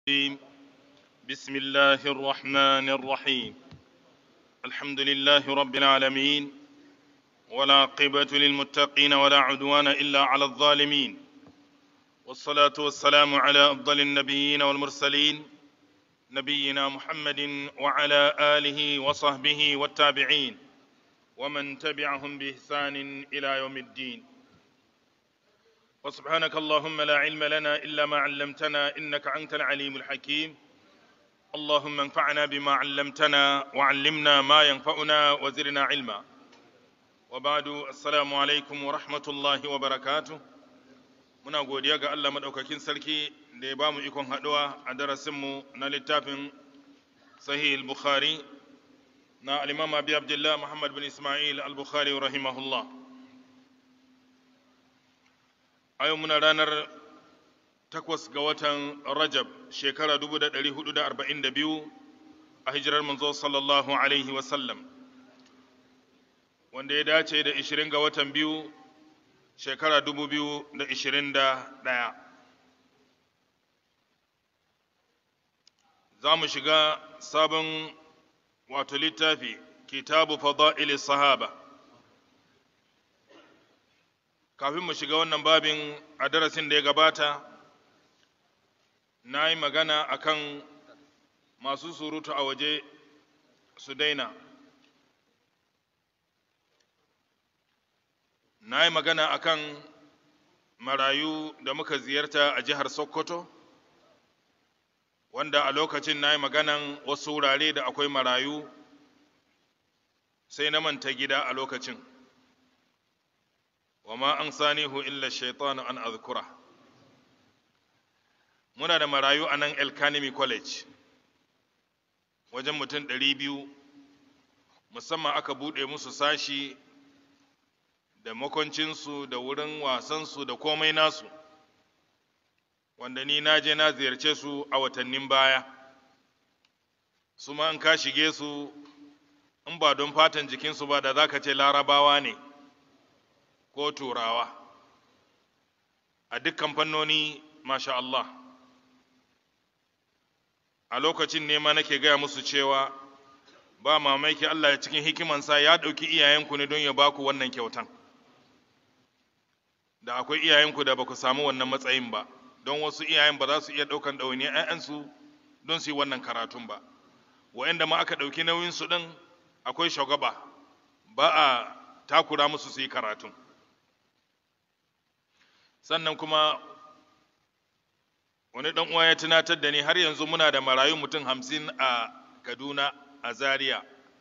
الرجيم بسم الله الرحمن الرحيم الحمد لله رب العالمين ولا عقبة للمتقين ولا عدوان إلا على الظالمين والصلاة والسلام على أفضل النبيين والمرسلين نبينا محمد وعلى آله وصحبه والتابعين ومن تبعهم بإحسان إلى يوم الدين وسبحانك اللهم لا علم لنا إلا ما علمتنا إنك أنت العليم الحكيم اللهم انفعنا بما علمتنا وعلمنا ما ينفعنا وزرنا علما وبعد السلام عليكم ورحمة الله وبركاته muna godiya ga Allah maɗaukakin sarki da ya ba mu ikon haɗuwa a darasinmu na littafin sahih al-bukhari na al-imam abi abdullah muhammad bin ismail al-bukhari rahimahullah a yau muna ranar takwas ga watan rajab shekara 1442 a hijirar manzo sallallahu alaihi wasallam wanda ya dace da 20 ga watan biyu shekara 2021 za mu shiga sabon wato littafi kitabu fada'ili sahaba kafin mu shiga wannan babin a darasin da ya gabata na yi magana akan masu surutu a waje su daina na yi magana akan marayu da muka ziyarta a jihar sokoto wanda a lokacin na yi maganan wasu wurare da akwai marayu sai na manta gida a lokacin وما أنسانيه إلا الشيطان أن أذكره muna da marayu a nan elkanemi college wajen mutum ɗari biyu musamman aka buɗe musu sashi da makoncinsu da wurin wasansu da komai nasu wanda ni na je na ziyarce su a watannin baya su ma in ka shige su in ba don fatan jikinsu ba da za ka ce larabawa ne ko turawa a dukkan fannoni masha Allah a lokacin ne ma nake gaya musu cewa ba mamaki Allah ya cikin hikimansa ya ɗauki iyayenku ne don ya baku wannan kyautan da akwai iyayenku da ba ku samu wannan matsayin ba don wasu iyayen ba za su iya ɗaukan ɗawainiyar 'ya'yansu don su yi wannan karatun ba wa'anda ma aka ɗauki nauyinsu ɗin akwai shugaba ba a takura musu su yi karatun sannan kuma wani ɗan uwa ya tunatar da ni har yanzu muna da marayu mutum hamsin a kaduna a zaria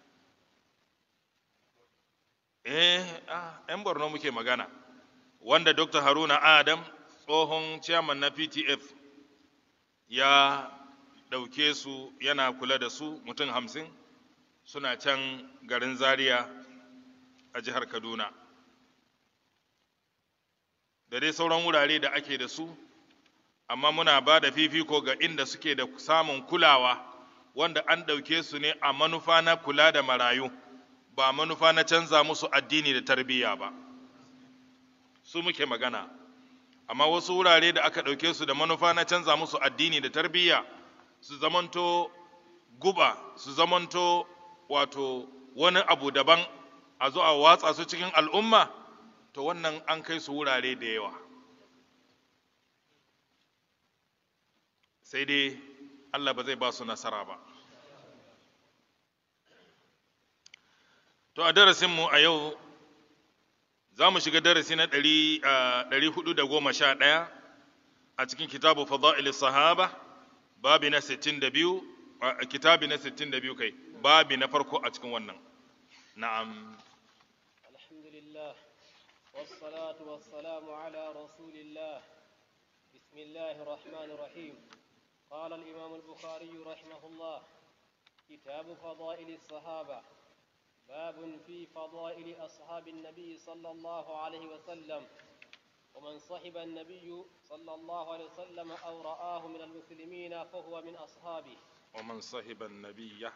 eh yan borno muke magana wanda dr haruna adam tsohon chairman na ptf ya ɗauke su yana kula da su mutum hamsin suna can garin zaria a jihar kaduna da dai sauran wurare da ake da su amma muna ba da fifiko ga inda suke da samun kulawa wanda an ɗauke su ne a manufa na kula da marayu ba manufa na canza musu addini da tarbiyya ba su muke magana amma wasu wurare da aka ɗauke su da manufa na canza musu addini da tarbiyya su zamanto guba su zamanto wato wani abu daban a zo a watsa su cikin al'umma to wannan an kai su wurare da yawa sai dai Allah ba zai ba su nasara ba to a darasinmu a yau za mu shiga darasi na ɗari hudu da goma sha ɗaya a cikin kitabu fada'il sahaba babi na sittin da biyu kitabi na sittin da biyu kai babi na farko a cikin wannan na'am alhamdulillah والصلاة والسلام على رسول الله بسم الله الرحمن الرحيم قال الإمام البخاري رحمه الله كتاب فضائل الصحابة باب في فضائل أصحاب النبي صلى الله عليه وسلم ومن صحب النبي صلى الله عليه وسلم أو رآه من المسلمين فهو من أصحابه ومن صحب النبي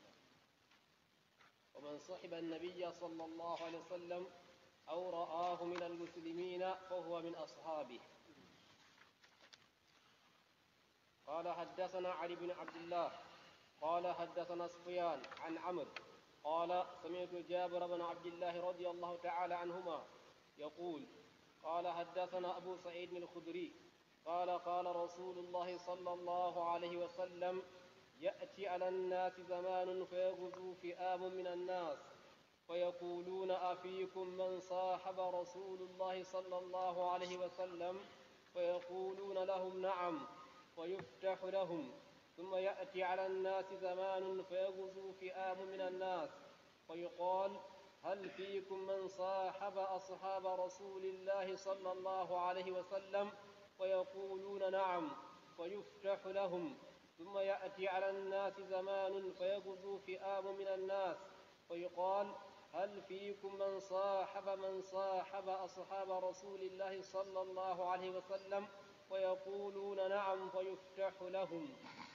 ومن صحب النبي صلى الله عليه وسلم أو رآه من المسلمين فهو من أصحابه قال حدثنا علي بن عبد الله قال حدثنا سفيان عن عمرو قال سمعت جابر بن عبد الله رضي الله تعالى عنهما يقول قال حدثنا أبو سعيد الخدري قال قال رسول الله صلى الله عليه وسلم يأتي على الناس زمان فيغزو فئام من الناس فيقولون أفيكم من صاحب رسول الله صلى الله عليه وسلم فيقولون لهم نعم فيفتح لهم ثم يأتي على الناس زمان فيغزو فئام من الناس فيقال هل فيكم من صاحب أصحاب رسول الله صلى الله عليه وسلم فيقولون نعم فيفتح لهم ثم يأتي على الناس زمان فيغزو فئام من الناس فيقال هل فيكم من صاحب من صاحب أصحاب رسول الله صلى الله عليه وسلم فيقولون نعم فيفتح لهم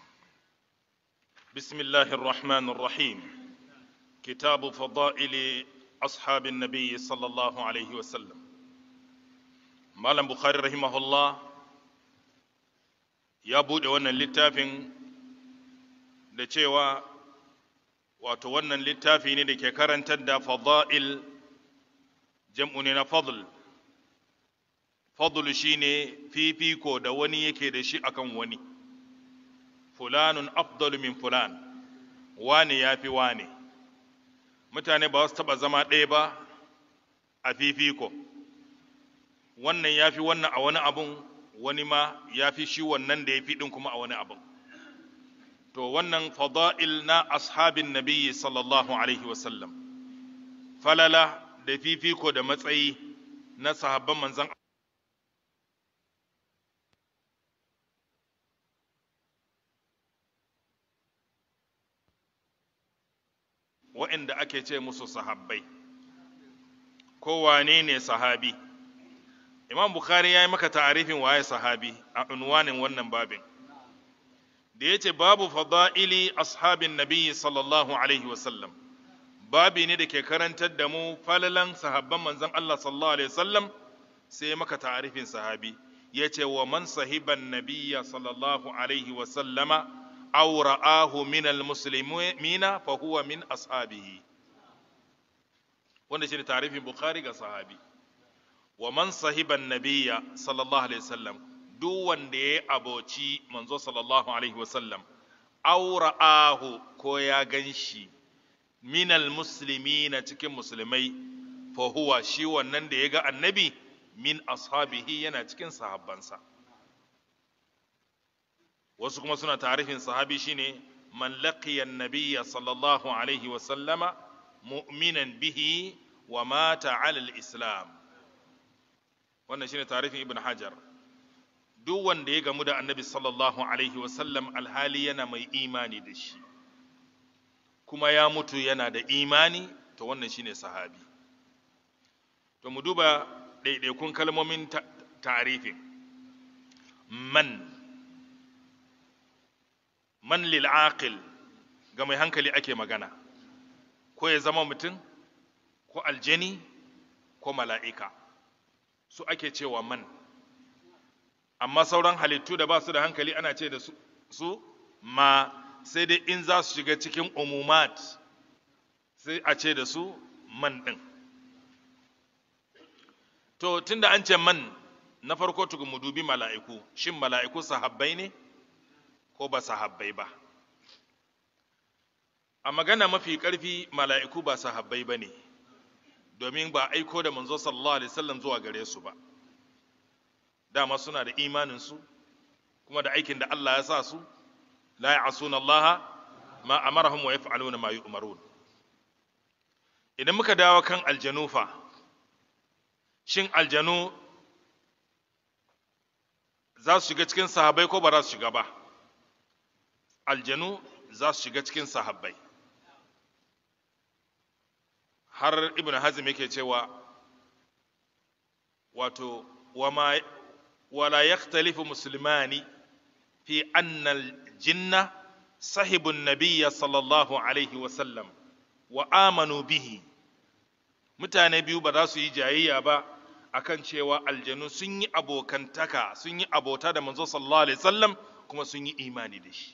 بسم الله الرحمن الرحيم كتاب فضائل أصحاب النبي صلى الله عليه وسلم مالم بخاري رحمه الله ya buɗe wannan littafin da cewa wato wannan littafi ne da ke karantar da fada'il jam'u ne na fadl fadl shine fifiko da wani yake da shi akan wani fulanun afdalu min fulan wane ya fi wane mutane ba su taɓa zama ɗaya ba a fifiko wannan ya fi wannan a wani abun wani ma ya fi shi wannan da ya fi ɗin kuma a wani abun to wannan fada'il na ashabin nabiyyi sallallahu alaihi wasallam falala da fifiko da matsayi na sahabban manzan waɗanda ake ce musu sahabbai ko wane ne sahabi imam bukhari ya yi maka ta'arifin waye sahabi a unwanin wannan babin da ya ce babu fada'ili ashabin nabiyyi sallallahu alaihi wasallam babi ne da ke karantar da mu falalan sahabban manzon Allah sallallahu alaihi wasallam sai maka ta'arifin sahabi ya ce wa man sahiban nabiyya sallallahu alaihi wasallama aw ra'ahu min almuslimina fa huwa min ashabihi wanda shi ne ta'arifin bukhari ga sahabi wa man sahiban nabiyya sallallahu alaihi wasallam duk wanda ya aboci manzo sallallahu alaihi wasallam aw ra'ahu ko ya ganshi minal muslimina cikin musulmai fa huwa shi wannan da ya ga annabi min ashabihi yana cikin sahabbansa wasu kuma suna tarifin sahabi shine man laqiya annabiyya sallallahu alaihi wa sallama mu'minan bihi wa mata ala al-islam wannan shine tarifin ibn hajar duk wanda ya gamu da annabi sallallahu alaihi wa sallam alhali yana mai imani da shi kuma ya mutu yana da imani to wannan shine sahabi to mu duba ɗaiɗaikun kalmomin tarifin man man lil aqil ga mai hankali ake magana ko ya zama mutum ko aljani ko mala'ika su ake cewa man amma sauran halittu da ba su da hankali ana ce da su, su ma sai dai in za su shiga cikin umumat sai a ce da su man ɗin to tunda an ce man na farko tukun mu dubi mala'iku shin mala'iku sahabbai ne ko ba sahabbai ba a magana mafi ƙarfi mala'iku ba sahabbai ba ne domin ba aiko da manzo sallallahu alaihi wasallam zuwa gare su ba dama suna da imaninsu kuma da aikin da Allah ya sa su la ya'suna Allah ma amarahum wa yaf'aluna ma yu'marun idan muka dawo kan aljanu fa shin aljanu za su shiga cikin sahabbai ko ba za su shiga ba aljanu za su shiga cikin sahabbai har ibn hazm yake cewa wato wama wala yakhtalifu muslimani fi anna al-jinna sahibu nabiyya sallallahu alaihi wa sallam wa amanu bihi mutane biyu ba za su yi jayayya ba akan cewa aljanu sun yi abokantaka sun yi abota da manzo sallallahu alaihi wasallam kuma sun yi imani da shi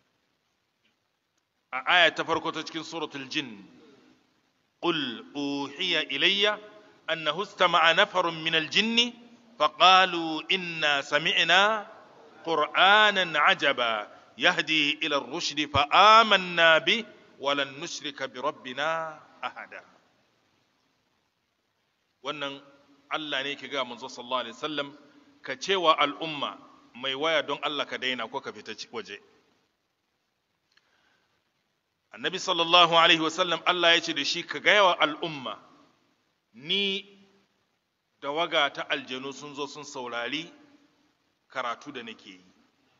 a aya ta farko ta cikin suratul jin qul uhiya ilayya annahu istama'a nafarun min al-jinni faqalu inna sami'na qur'anan ajaba yahdi ila ar-rushd fa amanna bi wa lan nushrika bi rabbina ahada wannan Allah ne ke ga manzo sallallahu alaihi wasallam ka cewa al'umma mai waya don Allah ka daina ko ka fita waje annabi sallallahu alaihi wasallam Allah ya ce da shi ka gaya wa al'umma ni da waga ta aljanu sun zo sun saurari karatu da nake yi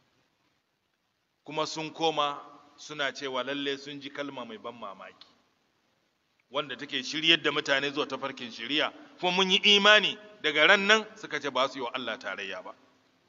kuma sun koma suna cewa lalle sun ji kalma mai ban mamaki wanda take shiryar da mutane zuwa tafarkin shiriya kuma mun yi imani daga ran nan suka ce ba su yi wa Allah tarayya ba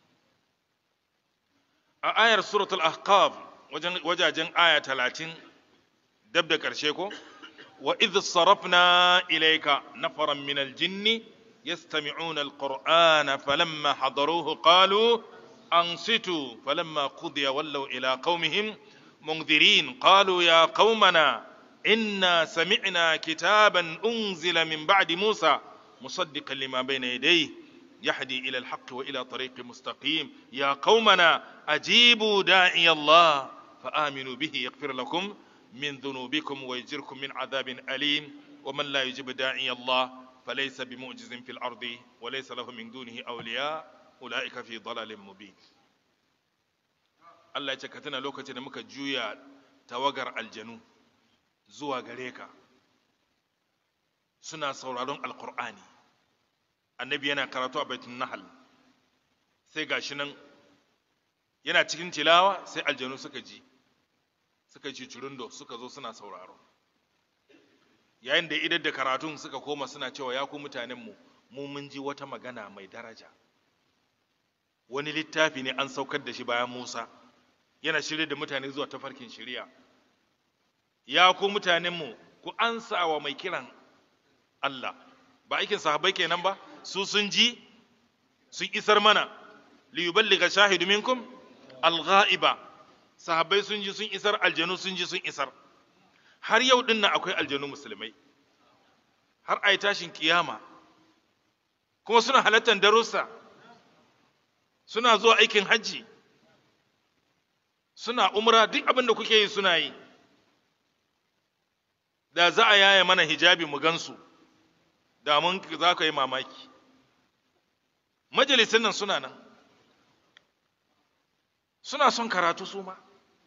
a ayar suratul ahqaf wajajen aya talatin dab da ƙarshe ko wa idh sarafna ilayka nafaran min aljinn yastami'una alqur'ana falamma hadaruhu qalu ansitu falamma qudiya wallaw ila qaumihim munzirin qalu ya qaumana inna sami'na kitaban unzila min ba'di musa musaddiqan lima bayna yadayhi يهدي إلى الحق وإلى طريق مستقيم يا قومنا أجيبوا داعي الله فآمنوا به يغفر لكم من ذنوبكم ويجركم من عذاب أليم ومن لا يجيب داعي الله فليس بمعجز في الأرض وليس له من دونه أولياء أولئك في ضلال مبين Allah ya ce ka tuna lokacin da muka juya tawagar aljanu zuwa gare ka suna sauraron alkur'ani annabi yana karatu a baitun nahal sai gashi nan yana cikin tilawa sai aljanu suka ji suka ci curundo suka zo suna sauraro yayin da idar da karatun suka koma suna cewa ya ku mutanenmu mu mun ji wata magana mai daraja wani littafi ne an saukar da shi bayan musa yana shirya da mutane zuwa tafarkin shari'a ya ku mutanenmu ku ansa wa mai kiran Allah ba aikin sahabbai kenan ba su sun ji sun isar mana li yuballiga shahidu minkum al-ghaiba sahabbai sun ji sun isar aljanu sun ji sun isar har yau din nan akwai aljanu musulmai har ai tashin kiyama kuma suna halartar darussa suna zuwa aikin hajji suna umra duk abin da kuke yi suna yi da za a yaya mana hijabi mu gansu da mun za ka yi mamaki majalisun nan suna nan suna son karatu su ma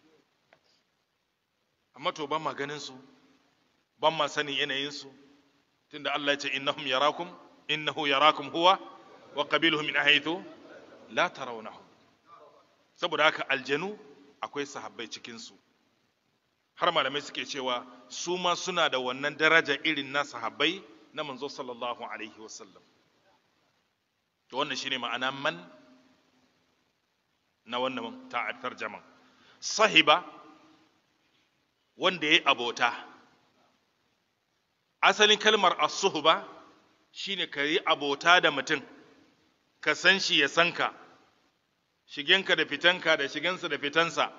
amma to ban ma ganin su ban ma sanin yanayin su tunda Allah ya ce innahum yarakum innahu yarakum huwa wa qabiluhu min haythu la tarawnahu saboda haka aljanu akwai sahabbai cikin su har malamai suke cewa su ma suna da wannan daraja irin na sahabbai na manzo sallallahu alaihi wasallam to wannan shine ma'ana man na wannan tarjaman sahiba wanda ya abota asalin kalmar as-suhba shine ka yi abota da mutum ka san shi ya san ka shigenka da fitanka da shigensa da fitansa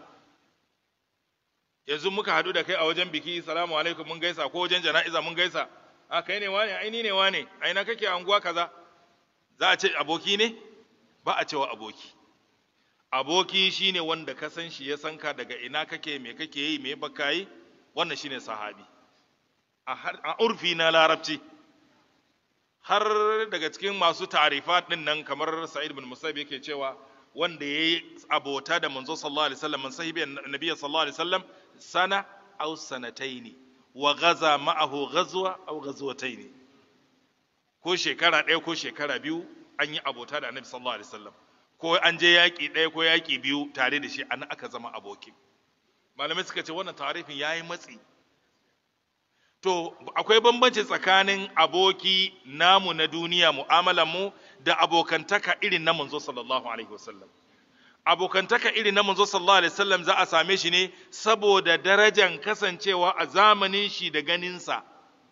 yanzu muka haɗu da kai a wajen biki salamu alaikum mun gaisa ko wajen jana'iza mun gaisa a kai ne wane aini ne wane aina kake anguwa kaza za a ce aboki ne ba a cewa aboki aboki shine wanda ka san shi ya san ka daga ina kake me kake yi me baka yi wannan shine sahabi a urfi na larabci har daga cikin masu tarifat din nan kamar sa'id bin musaib yake cewa wanda yayi abota da manzo sallallahu alaihi wasallam sahibi annabi sallallahu alaihi wasallam sana aw sanataini wa gaza ma'ahu ghazwa aw ghazwataini ko shekara ɗaya ko shekara biyu an yi abota da annabi sallallahu alaihi wasallam ko an je yaƙi ɗaya ko yaƙi biyu tare da shi an aka zama aboki malamai suka ce wannan tarifin yayi matsi to akwai bambanci tsakanin aboki namu na duniya mu'amalar mu da abokantaka irin na manzo sallallahu alaihi wasallam abokantaka irin na manzo sallallahu alaihi wasallam za a same shi ne saboda darajan kasancewa a zamanin shi da ganinsa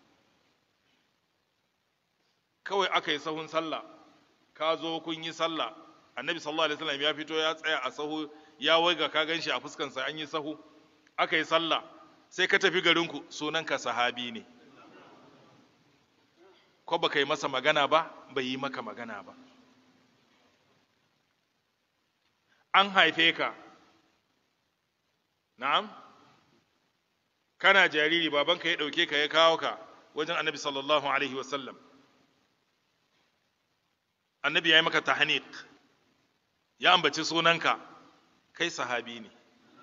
kawai aka yi sahun sallah ka zo kun yi sallah annabi sallallahu alaihi wasallam ya fito ya tsaya a sahu ya waiga ka gan shi a fuskansa an yi sahu aka yi sallah sai ka tafi garinku sunanka sahabi ne ko baka yi masa magana ba bai yi maka magana ba an haife ka na'am kana jariri babanka ya ɗauke ka ya kawo ka wajen annabi sallallahu alaihi wasallam annabi ya yi maka tahnik ya ambaci sunanka kai sahabi ne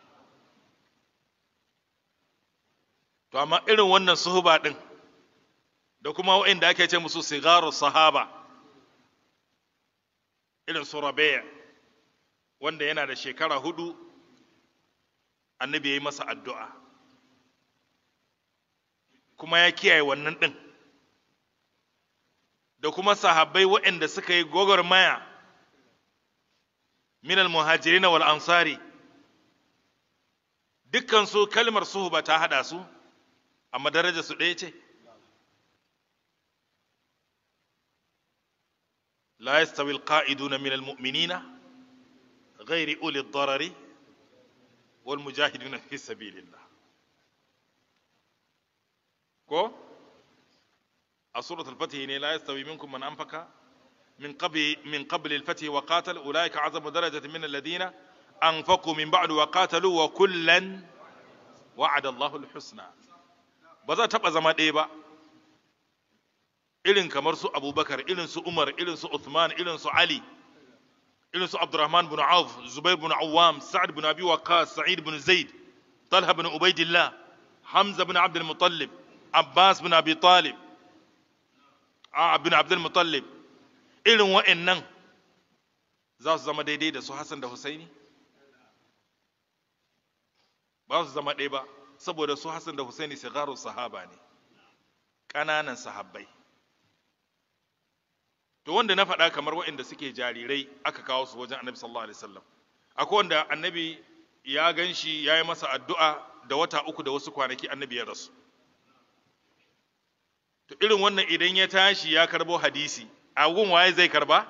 to amma irin wannan suhuba ɗin da kuma waɗanda ake ce musu sigaru sahaba irin su rabi'a wanda yana da shekara hudu annabi ya yi masa addu'a kuma ya kiyaye wannan ɗin da kuma sahabbai waɗanda suka yi gwagwarmaya minal muhajirin wal ansari dukkan su kalmar suhuba ta haɗa su amma daraja su ɗaya ce لا يستوي القائدون من المؤمنين غير أولي الضرر والمجاهدون في سبيل الله كو سورة الفتح لا يستوي منكم من أنفق من قبل من قبل الفتح وقاتل أولئك أعظم درجة من الذين أنفقوا من بعد وقاتلوا وكلا وعد الله الحسنى بذا تبقى زمان إيه بقى irin kamar su abubakar irin su umar irin su uthman irin su ali irin su abdurrahman bin auf zubair bin awwam sa'ad bin abi waqqas sa'id bin zaid talha bin ubaidillah hamza bin abd al-muttalib abbas bin abi talib a bin abd al-muttalib irin wa'annan za su zama daidai da su hasan da husaini ba su zama ɗaya ba saboda su hasan da husaini sigaru sahaba ne ƙananan sahabbai to wanda na faɗa kamar waɗanda suke jarirai aka kawo su wajen annabi sallallahu alaihi wasallam akwai wanda annabi ya gan shi ya yi masa addu'a da wata uku da wasu kwanaki annabi ya rasu to irin wannan idan ya tashi ya karbo hadisi a gun waye zai karba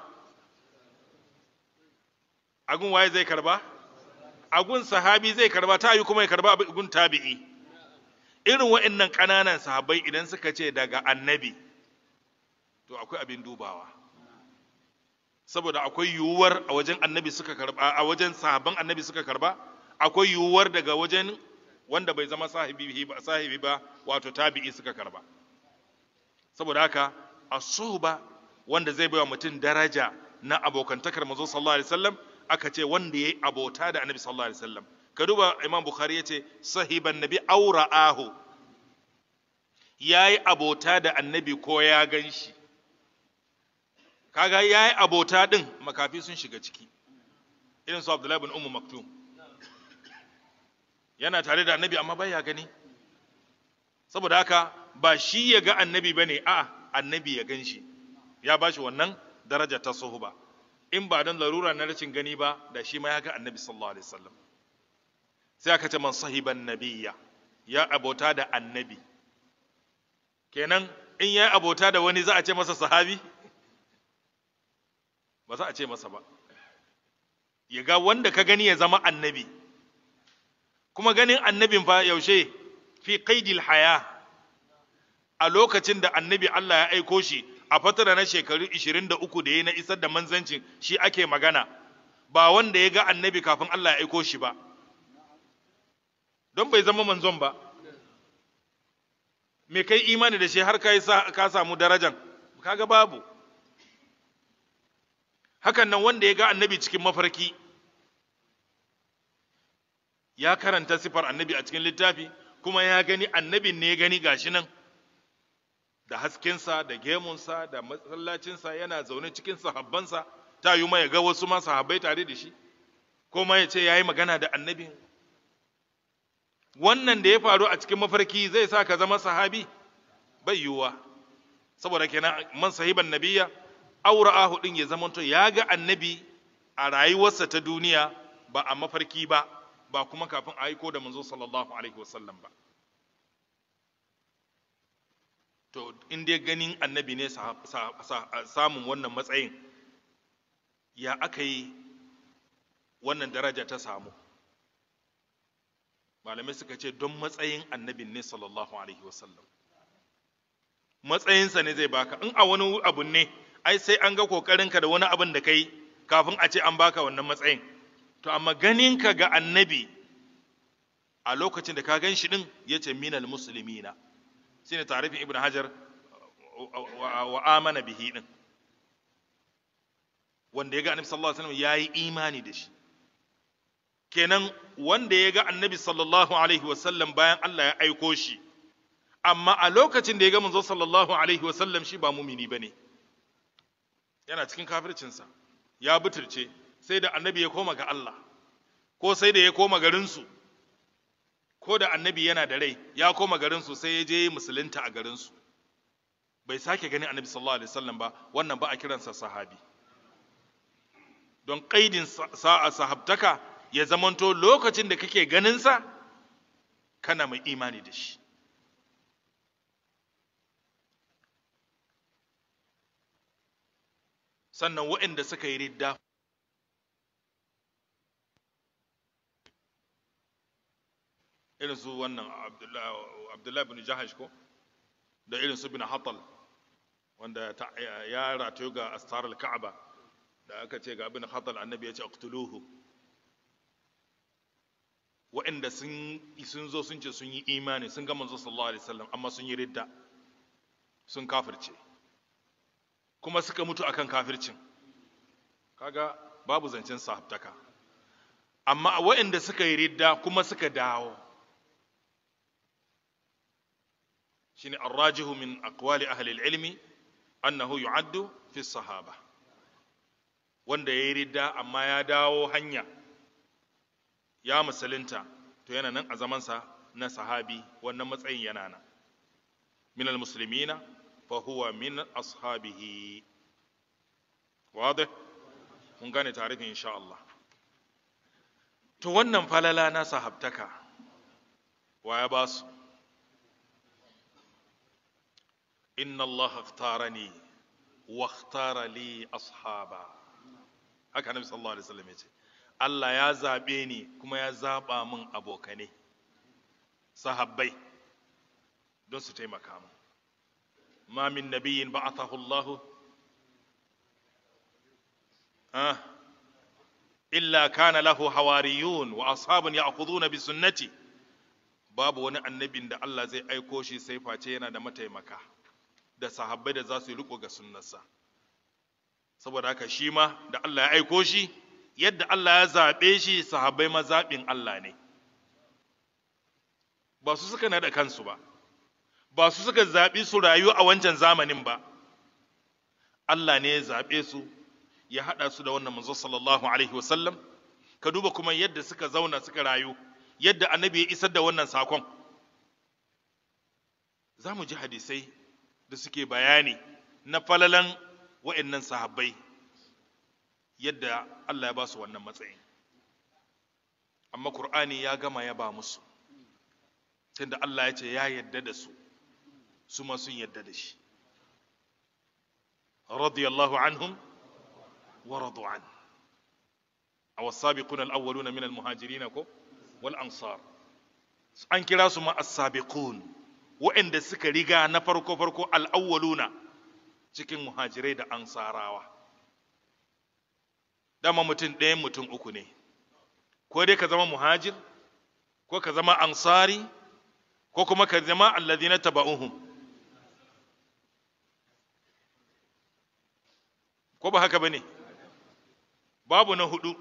a gun waye zai karba a gun sahabi zai karba ta yi kuma ya karba a gun tabi'i irin waɗannan ƙananan sahabbai idan suka ce daga annabi to akwai abin dubawa saboda akwai yiwuwar a wajen annabi suka karba a wajen sahabban annabi suka karba akwai yiwuwar daga wajen wanda bai zama sahibi ba sahibi ba wato tabi'i suka karba saboda haka asuba wanda zai baiwa mutum daraja na abokantakar manzo sallallahu alaihi wasallam aka ce wanda yayi abota da annabi sallallahu alaihi wasallam ka duba imam bukhari yace sahiban nabi aura'ahu yayi abota da annabi ko ya ganshi kaga ya yi abota ɗin makafi sun shiga ciki irin su abdullahi bin umu maktum yana tare da annabi amma bai ya gani saboda haka ba shi ya ga annabi ba ne a annabi ya gan shi ya ba shi wannan daraja ta suhuba in ba don larura na rashin gani ba da shi ma ya ga annabi sallallahu alaihi wasallam sai aka ce man sahiban nabiyya ya abota da annabi kenan in ya abota da wani za a ce masa sahabi ba za a ce masa ba ya ga wanda ka gani ya zama annabi kuma ganin annabin fa yaushe fi qaidil haya a lokacin da annabi Allah ya aiko shi a fatara na shekaru 23 da ya na isar da manzancin shi ake magana ba wanda ya ga annabi kafin Allah ya aiko shi ba don bai zama manzon ba me kai imani da shi har ka samu darajan kaga babu hakan nan wanda ya ga annabi cikin mafarki ya karanta sifar annabi a cikin littafi kuma ya gani annabin ne ya gani gashi nan da haskensa da gemunsa da masallacinsa yana zaune cikin sahabbansa ta yi ya ga wasu ma sahabbai tare da shi ko ma ya ce ya yi magana da annabin wannan da ya faru a cikin mafarki zai sa ka zama sahabi bai yiwuwa saboda kenan man sahiban nabiya aura'ahu din ya zamanto ya ga annabi a rayuwarsa ta duniya ba a mafarki ba ba kuma kafin a aiko da manzo sallallahu alaihi wasallam ba to in dai ganin annabi ne samun wannan matsayin ya aka yi wannan daraja ta samu malamai suka ce don matsayin annabin ne sallallahu alaihi wasallam matsayinsa ne zai baka in a wani abu ne ai sai an ga kokarinka da wani abin da kai kafin a ce an baka wannan matsayin to amma ganinka ga annabi a lokacin da ka gan shi din ya ce minal musulmina shine tarifin ibn hajar wa amana bihi din wanda ya ga annabi sallallahu alaihi wasallam yayi imani da shi kenan wanda ya ga annabi sallallahu alaihi wasallam bayan Allah ya aiko shi amma a lokacin da ya ga manzo sallallahu alaihi wasallam shi ba mumini bane yana cikin kafircinsa ya buturce sai da annabi ya koma ga Allah ko sai da ya koma garinsu ko da annabi yana da rai ya koma garinsu sai ya je musulunta a garinsu bai sake ganin annabi sallallahu alaihi wasallam ba wannan ba a kiransa sahabi don kaidin sa'a sahabtaka ya zamanto lokacin da kake ganinsa kana mai imani da shi sannan waɗanda suka yi ridda irin su wannan abdullahi bin jahash ko da irin su bin hatal wanda ya ratayo ga astar al-ka'aba da aka ce ga bin hatal annabi ya ce aqtuluhu waɗanda sun zo sun ce sun yi imani sun ga manzo sallallahu alaihi wasallam amma sun yi ridda sun kafirce kuma suka mutu akan kafircin kaga babu zancen sahabtaka amma waɗanda suka yi ridda kuma suka dawo shine arrajihu min aqwali ahli ilmi annahu yu'addu fi sahaba wanda ya yi ridda amma ya dawo hanya ya musulunta to yana nan a zamansa na sahabi wannan matsayin yana nan minal muslimina فهو من أصحابه واضح mun gane tarihin insha Allah to wannan falala na sahabtaka wa ya ba su inna Allah ikhtarani wa ikhtara li ashaba haka nabi sallallahu alaihi wasallam yace Allah ya zabe ni kuma ya zaba min abokane sahabbai don su taimaka min ما من نبي بعثه الله آه إلا كان له حواريون وأصحاب يأخذون بسنتي babu wani annabin da Allah zai aiko shi sai face yana da mataimaka da sahabbai da za su yi riko ga sunnarsa saboda haka shi ma da Allah ya aiko shi yadda Allah ya zaɓe shi sahabbai ma zaɓin Allah ne ba su suka naɗa kansu ba ba su suka zaɓi su rayu a wancan zamanin ba Allah ne ya zaɓe su ya haɗa su da wannan manzo sallallahu alaihi wasallam ka duba kuma yadda suka zauna suka rayu yadda annabi ya isar da wannan sakon za mu ji hadisai da suke bayani na falalan wa'annan sahabbai yadda Allah ya ba su wannan matsayin amma Kur'ani ya gama ya ba musu tunda Allah ya ce ya yadda da su su ma sun yadda da shi radiyallahu anhum wa radu an a wasabiquna al-awwaluna min al-muhajirin ko wal ansar an kira su ma as-sabiqun wa'anda suka riga na farko farko al-awwaluna cikin muhajirai da ansarawa dama mutum ɗaya mutum uku ne ko dai ka zama muhajir ko ka zama ansari ko kuma ka zama alladhina taba'uhum ko ba haka bane babu na hudu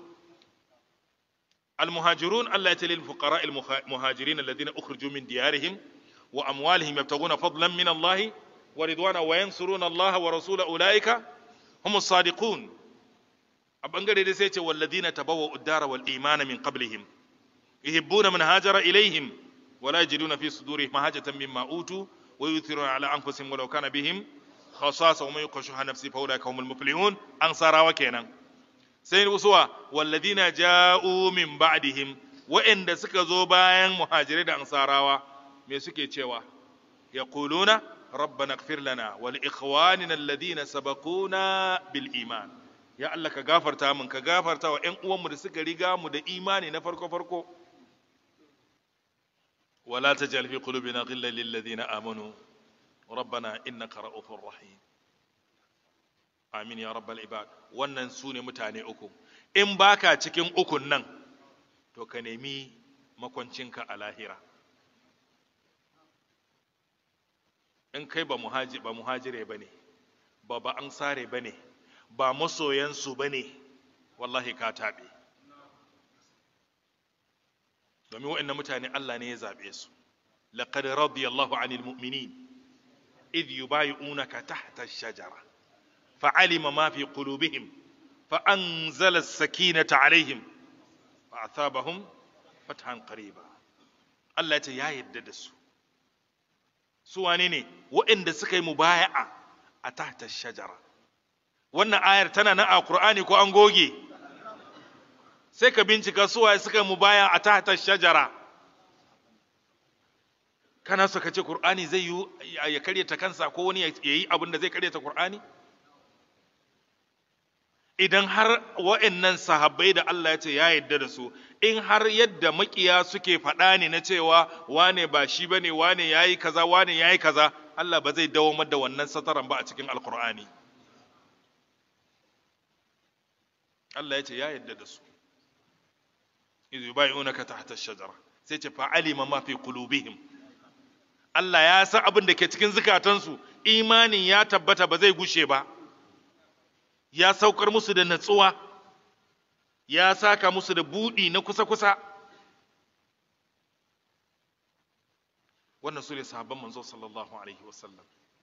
المهاجرون الله يتلي للفقراء المهاجرين الذين أخرجوا من ديارهم وأموالهم يبتغون فضلا من الله ورضوانا وينصرون الله ورسوله أولئك هم الصادقون أبنغري رسيت والذين تبوأوا الدار والإيمان من قبلهم يحبون من هاجر إليهم ولا يجدون في صدورهم حاجة مما أوتوا ويؤثرون على أنفسهم ولو كان بهم خصاصة ومن يوق شح نفسه فأولئك هم المفلحون أنصارا وكينا sai usuwa walladina ja'u min ba'dihim wa'anda suka zo bayan muhajirai da ansarawa me suke cewa yaquluna rabbana ighfir lana wa li ikhwanina alladhina sabaquna bil iman ya Allah ka gafarta min ka gafarta wa ƴan uwanmu da suka riga mu da imani na farko farko wala tajal fi qulubina ghillan lil ladina amanu rabbana innaka ra'ufur rahim amin ya rabbal ibad wannan su ne mutane uku in baka cikin ukun nan to ka nemi makwancinka a lahira in kai ba muhaji ba muhajire bane ba ba ansare bane ba masoyansu bane wallahi ka tabe domin waɗannan mutane Allah ne ya zabe su laqad radiyallahu 'anil mu'minin idh yubayyi'unaka tahta ash-shajara fa'alima ma fi qulubihim فأنزل السكينة عليهم فأثابهم فتحا قريبا Allah ya ce ya yadda da su su wane ne waɗanda suka yi mubaya'a a tahta shajara wannan ayar tana nan a Qur'ani ko an goge sai ka bincika su waye suka yi mubaya'a a tahta shajara kana so ka ce Qur'ani zai yi ya karyata kansa ko wani ya yi abin da zai karyata Qur'ani idan har wa'annan sahabbai da Allah ya ce ya yarda da su in har yadda makiya suke faɗa ne na cewa wane ba shi bane wane yayi kaza wane yayi kaza Allah ba zai dawo da wannan sataran ba a cikin alkur'ani Allah ya ce ya yarda da su idh yubayyi'unaka tahta ash-shajara sai ce fa'alima ma fi qulubihim Allah ya san abin da ke cikin zukatansu imanin ya tabbata ba zai gushe ba ya saukar musu da natsuwa ya saka musu da buɗi na kusa-kusa wannan su ne sahabban manzo sallallahu alaihi wasallam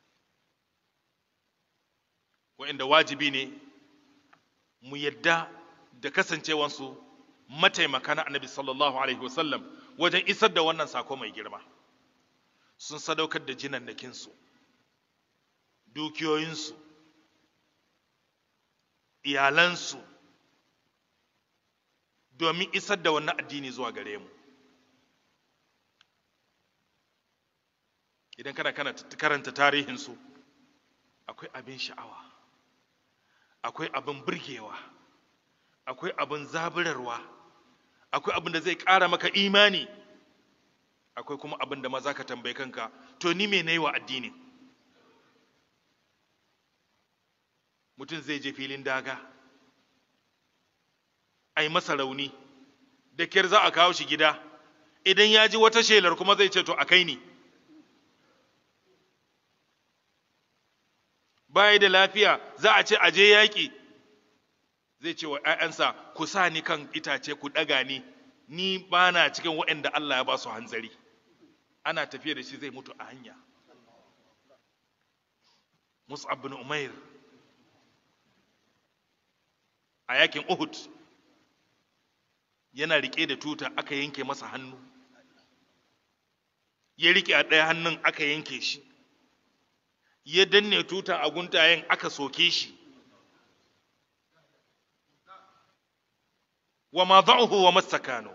wa'inda wajibi ne mu yadda da kasancewansu mataimaka na annabi sallallahu alaihi wasallam wajen isar da wannan sako mai girma sun sadaukar da jinannakinsu dukiyoyinsu iyalansu domin isar da wannan addini zuwa gare mu idan kana kana karanta tarihinsu akwai abin sha'awa akwai abin burgewa akwai abin zaburarwa akwai abin da zai ƙara maka imani akwai kuma abin da ma za ka tambayi kanka to ni me na yi wa addini mutum zai je filin daga a yi masa rauni da kyar za a kawo shi gida idan ya ji wata shelar kuma zai ce to a kai ni baya da lafiya za a ce a je yaƙi zai ce wa ‘ya'yansa ku sa ni kan itace ku ɗaga ni ni ba na cikin waɗanda Allah ya ba su hanzari ana tafiya da shi zai mutu a hanya Mus'ab bin Umair a yakin Uhud yana rike da tuta aka yanke masa hannu ya rike a ɗaya hannun aka yanke shi ya danne tuta a guntayen aka soke shi wa ma za'uhu wa mastakano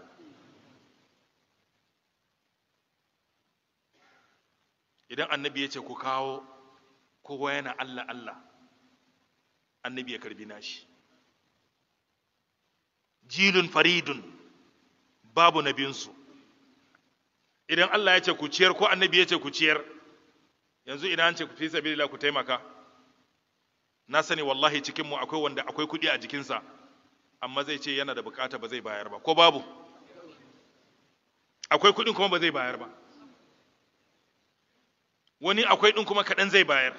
idan annabi ya ce ku kawo kowa yana Allah Allah annabi ya karbi nashi jilun faridun babu nabinsu idan Allah ya ce ku ciyar ko annabi ya ce ku ciyar yanzu idan an ce ku fi sabilillah ku taimaka na sani wallahi cikin mu akwai wanda akwai kuɗi a jikinsa amma zai ce yana da bukata ba zai bayar ba ko babu akwai kuɗin kuma ba zai bayar ba wani akwai ɗin kuma kaɗan zai bayar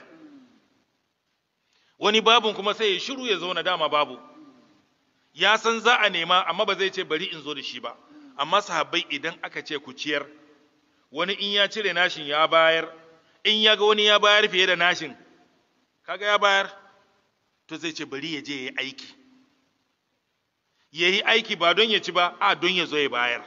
wani babun kuma sai ya shiru ya zauna dama babu ya san za a nema amma ba zai ce bari in zo da shi ba amma sahabbai idan aka ce ku ciyar wani in ya cire nashin ya bayar in ya ga wani ya bayar fiye da nashin kaga ya bayar to zai ce bari ya je ya yi aiki ya yi aiki ba don ya ci ba a don ya zo ya bayar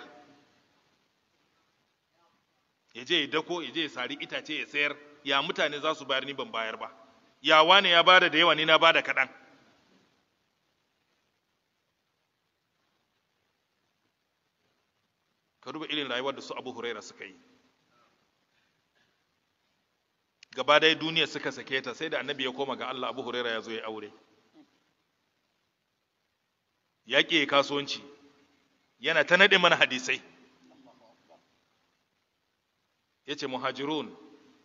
ya je ya dako ya je ya sari itace ya sayar ya mutane za su bayar ni ban bayar ba ya wane ya bada da yawa ni na bada kaɗan ka duba irin rayuwar da su abu huraira suka yi gaba ɗaya duniya suka sake ta sai da annabi ya koma ga Allah abu huraira ya zo ya aure ya ƙi kasuwanci yana ta naɗe mana hadisai ya ce muhajirun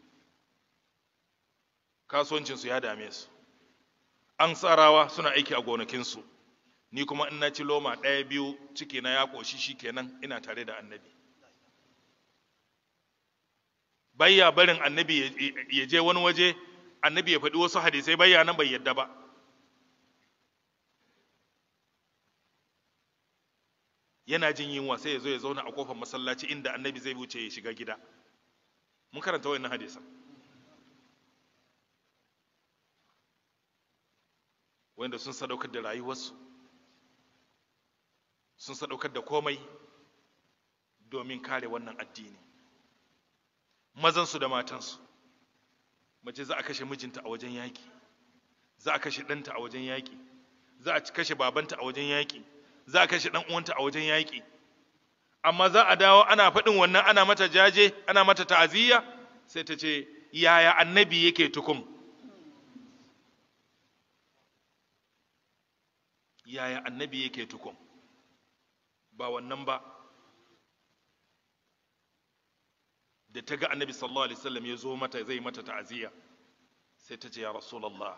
kasuwancinsu ya dame su an tsarawa suna aiki a gonakinsu ni kuma in na ci loma ɗaya biyu ciki na ya ƙoshi shi kenan ina tare da annabi bayya barin annabi ya je wani waje annabi ya faɗi wasu hadisai bayya nan bai yadda ba yana jin yunwa sai ya zo ya zauna a kofar masallaci inda annabi zai wuce ya shiga gida mun karanta wannan hadisan wanda sun sadaukar da rayuwarsu sun sadaukar da komai domin kare wannan addini mazansu da matansu mace za a kashe mijinta a wajen yaƙi za a kashe ɗanta a wajen yaƙi za a kashe babanta a wajen yaƙi za a kashe ɗan uwanta a wajen yaƙi amma za a dawo ana faɗin wannan ana mata jaje ana mata ta'aziyya sai ta ce yaya annabi yake tukum yaya annabi yake tukum ba wannan ba da ta ga annabi sallallahu alaihi wasallam ya zo mata zai mata ta'aziyya sai ta ce ya rasulullah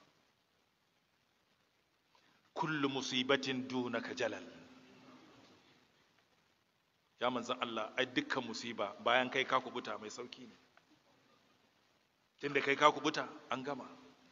kullu musibatin dunaka jalal ya manzan Allah ai dukkan musiba bayan kai ka kubuta mai sauki ne tunda kai ka kubuta an gama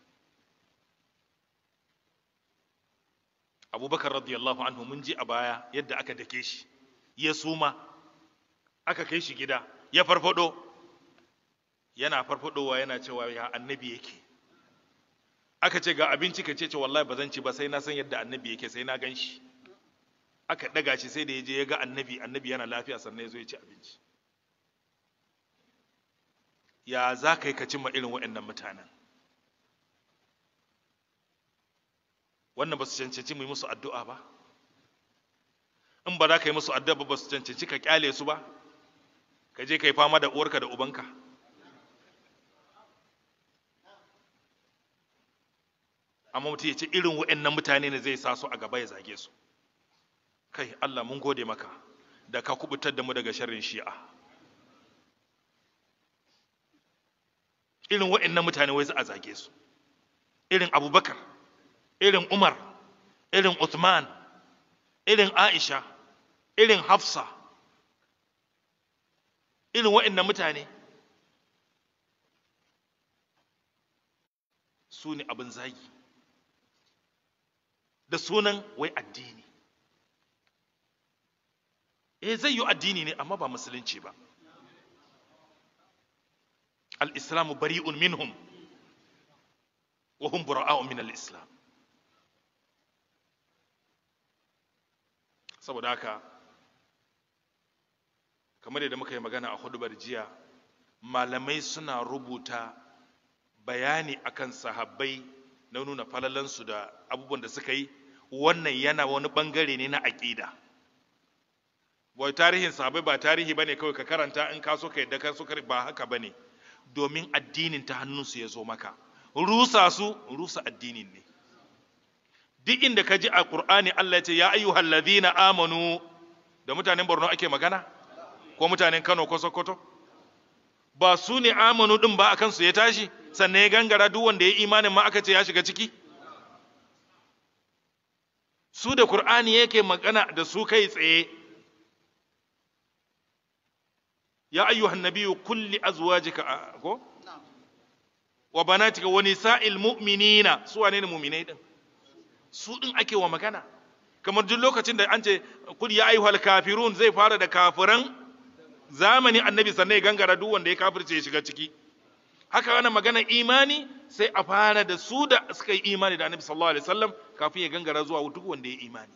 abubakar radiyallahu anhu mun ji a baya yadda aka dake shi ya suma aka kai shi gida ya farfado yana farfadowa yana cewa ya annabi yake aka ce ga abinci ka ce ce wallahi ba zan ci ba sai na san yadda annabi yake sai na gan shi aka daga shi sai da ya je ya ga annabi annabi yana lafiya sannan ya zo ya ci abinci ya za ka yi ka cimma irin waɗannan mutanen wannan ba su cancanci mu yi musu addu'a ba in ba za ka yi musu addu'a ba ba su cancanci ka kyale su ba ka je ka yi fama da uwarka da ubanka amma mutum ya ce irin waɗannan mutane ne zai sa su a gaba ya zage su kai Allah mun gode maka da ka kubutar da mu daga sharrin shi'a irin waɗannan mutane wai za a zage su irin abubakar irin umar irin uthman irin aisha irin hafsa irin waɗannan mutane su ne abin zagi da sunan wai addini eh zai yi addini ne amma ba musulunci ba al-islamu bari'un minhum wa hum bura'a'un min al-islam saboda haka kamar yadda muka yi magana a hudubar jiya malamai suna rubuta bayani akan sahabbai na nuna falalansu da abubuwan da suka yi wannan yana wani bangare ne na aƙida wai tarihin sahabbai ba tarihi bane kawai ka karanta in ka so ka yadda ka so ba haka bane domin addinin ta hannunsu ya zo maka rusa su rusa addinin ne duk inda ka ji a Qur'ani Allah ya ce ya ayyuhal ladhina amanu da mutanen Borno ake magana ko mutanen Kano ko Sokoto ba su ne amanu din ba akan su ya tashi sannan ya gangara duk wanda ya imanin ma aka ce ya shiga ciki su da Qur'ani yake magana da su kai tsaye ya ayyuhan nabiyyu kulli azwajika ko wa banatika wa nisa'il mu'minina su wane ne mu'minai din su din ake wa magana kamar duk lokacin da an ce kul ya ayyuhal kafirun zai fara da kafiran zamani annabi sannan ya gangara duk wanda ya kafirce ya shiga ciki haka ana magana imani sai a fara da su da suka yi imani da annabi sallallahu alaihi wasallam kafin ya gangara zuwa duk wanda ya imani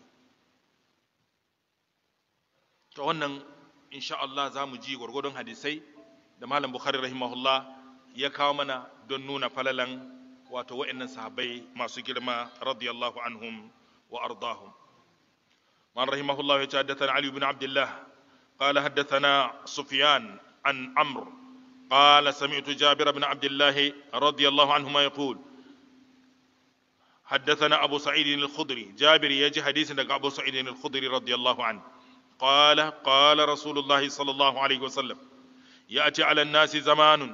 to wannan insha Allah za mu ji gwargwadon hadisai da malam bukhari rahimahullah ya kawo mana don nuna falalan wato wa'annan sahabbai masu girma radiyallahu anhum wa ardahum man rahimahullah ya ce haddathana ali ibn abdullah qala haddathana sufyan an amr قال سمعت جابر بن عبد الله رضي الله عنهما يقول حدثنا أبو سعيد الخدري جابر يجي حديث دق أبو سعيد الخدري رضي الله عنه قال قال رسول الله صلى الله عليه وسلم يأتي على الناس زمان